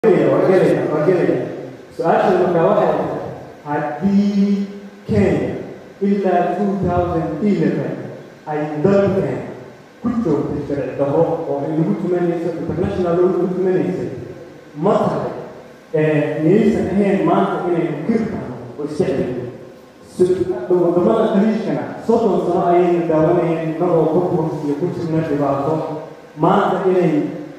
waa gelaya waa gelaya su-aasha markaa waxay tahay haddii kenya ilaa two thousand eleven ay dalkan ku joogtay sharci darro oo ay lagu tumanayso international law lagu tumanaysa ma tahay miyaysan ahayn maanta inaynu kirkano oo isjeclin wadamada khaliijkana soddon sano ayaynu daawanayeen innagoo burburus iyo ku jirna dhibaato maanta inay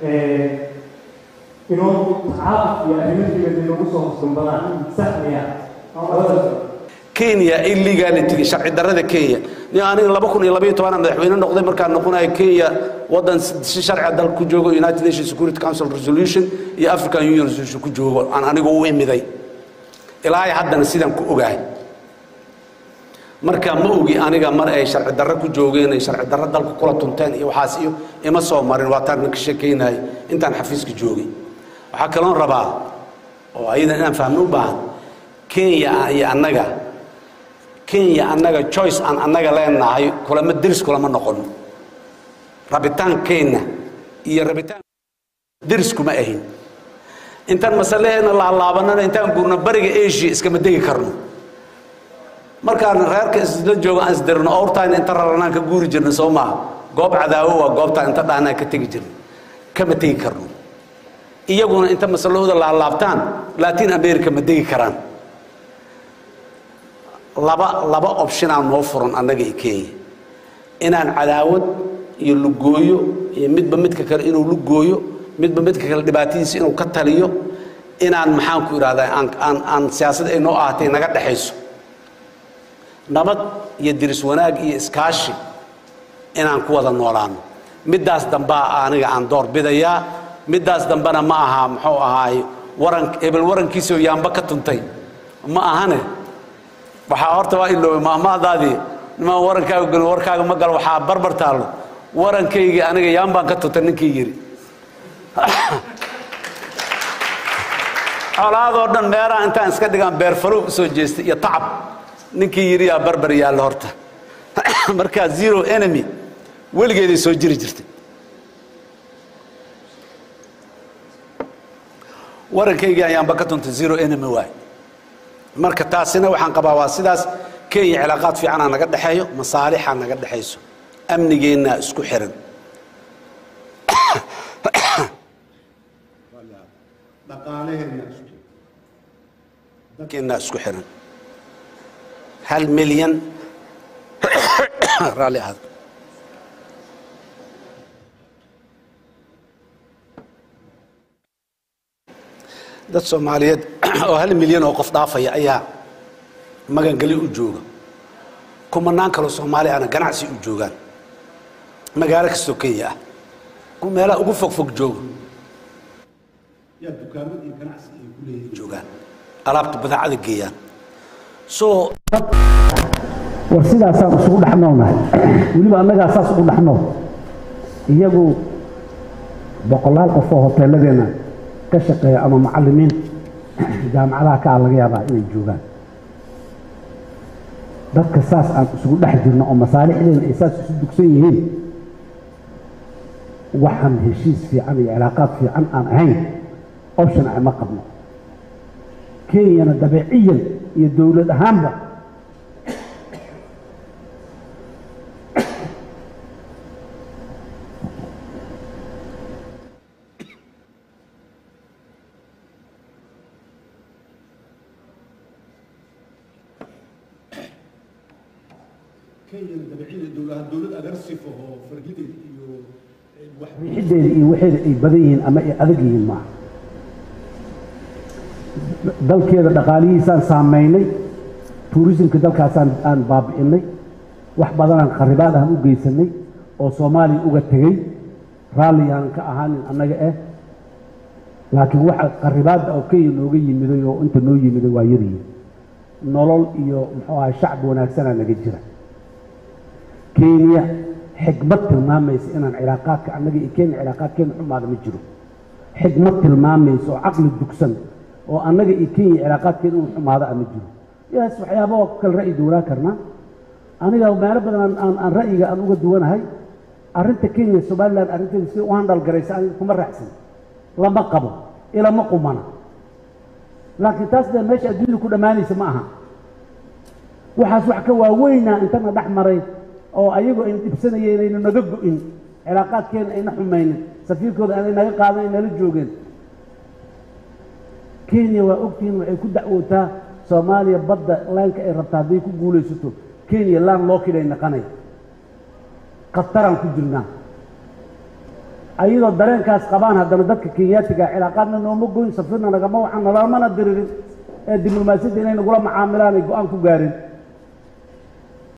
inoo tacaabud iyo arrimo dibadda nagu soo husdambadaan sax miya kenya illegality sharci darrada kenya ni aniga laba kun iyo labaiyo tobanaa madaxweyne noqday markaan noqonayo kenya waddan si sharciga dalka ku joogo united nations security council resolution iyo african union resolution ku joogo aan anigu u imiday ilaa haddana sidaan ku ogahay marka ma ogi aniga mar ay sharci darro ku joogeen ay sharci darro dalka kula tunteen iyo waxaas iyo ima soo marin waa taan ka sheekaynayay intaan xafiiska joogay waxaa kaloon rabaa oo ayadan inaan fahmo u baahan kenya iyo annaga kenya annaga choice aan annaga leenahay kulama deris kulama noqono rabitaankeenna iyo rabitaan deris kuma ahin intaan masaleheena laalaabanana intaan guurno bariga asia iskama degi karno markaan reerka isla joogo aan isdirno owrtaan inta raranaan ka guuri jirna soo maaha goob cadaawo waa goobtaan inta dhaanaan ka tegi jirna kama tegi karno iyaguna inta masalahooda laalaabtaan latin america ma degi karaan laba laba optionaa noo furan annaga i kenya inaan cadaawad iyo lugooyo iyo midba midka kale inuu lugooyo midba midka kale dhibaatadiisa inuu ka taliyo inaan maxaan ku idhahdaa aan aan aan siyaasad ay noo ahatay naga dhexayso nabad iyo diris wanaag iyo iskaashi inaan ku wada noolaano middaas dambaa aniga aan door bidayaa middaas dambena ma aha muxuu ahaay waran hebel warankiisoo yaamba ka tuntay ma ahane waxaa horta waa iloobay maahmaadaadii nimaa warankaaga gelin warkaaga ma galo waxaa barbar taallo warankaygii aniga yaambaan ka tuntay ninkii yidhi colaadoo dhan meeraha intaan iska dhigaan beerfalow usoo jeestay iyo tacab ninkii yidhi yaa barbar yaalla horta markaa zero enemy weligeeday soo jiri jirtay warankaygii ayaanba ka tuntay zero enemy waay marka taasina waxaan qabaa waa sidaas kenya cilaaqaad fiicanaa naga dhexeeyo masaalixaa naga dhexayso amnigeennaa isku xiran keennaa isku xiran hal milyan raalli ahaad dad soomaaliyeed oo hal milyan oo qof dhaafaya ayaa magangeli u jooga kumanaan kaloo soomaali ahna ganacsi u joogaan magaalo kastoo kenya ah ku meelaha ugu fog fog jooga yaa dukaamo iyo ganacsi ay ku leeyihin joogaan alaabta badeecada geeyaan soo war sidaasaan isugu dhexnoolnahay weliba annagaa saas ugu dhexnool iyagu boqolaal qof oo hoteeladeenna ka shaqeeya ama macallimiin jaamacadaha ka ah laga yaabaa inay joogaan dadka saas aan isugu dhex jirno oo masaalixdeena ay saas isu dugsan yihiin waxaan heshiis fiican iyo cilaaqaad fiican aan ahayn option ah ma qabno kenyana dabeeciyan iyo dowlad ahaanba riixiddeeda iyo waxeeda ay badan yihiin ama ay adag yihiin maaha dalkeeda dhaqaalihiisaan saamaynay tuurisimka dalkaasaan aan baabi'inay wax badanaan kharibaad aan u geysanay oo soomaaliya uga tegey raalli aanan ka ahaanin annaga eh laakiin waxa kharibaadda oo kenya nooga yimiday oo inta noo yimiday waa yaryihin nolol iyo muxuu ahay shacbi wanaagsanaa naga jira kenya xikmad tilmaamaysa inaan cilaaqaadka annaga iyo kenya cilaaqaadkeena xumaada ma jiro xikmad tilmaamaysa oo caqli dugsan oo annaga iyo kenya cilaaqaadkeena inuu xumaada a ma jiro yaas waxyaaba oo kale ra'yi duwanaa karnaa aniga meelo badan aan aan ra'yiga aan uga duwanahay arrinta kenya somalilan arrinteeda si u handal garaysa aniga kuma raacsan lama qabo ilama qumana laakiin taas dee meesha adduunyada ku dhammaanaysa ma aha waxaas wax ka waaweynaa intana dhex maray oo ayagoo ayna dhibsanayeen ayna naga go-in cilaaqaadkeena ayna xumaynin safiirkooda aanay naga qaadan ay nala joogeen kenya waa ogtihiin waxay ku dacwootaa soomaaliya badda laanka ay rabta hadday ku guulaysato kenya laan loo kidhay naqanay khataraan ku jirnaa ayadoo dareenkaas qabaan haddana dadka kenyaatiga cilaaqaadna nooma goyn safirna nagama waxaan nalamana diririn ee diblomaasiyadda inay nagula macaamilaan ay go-aan ku gaareen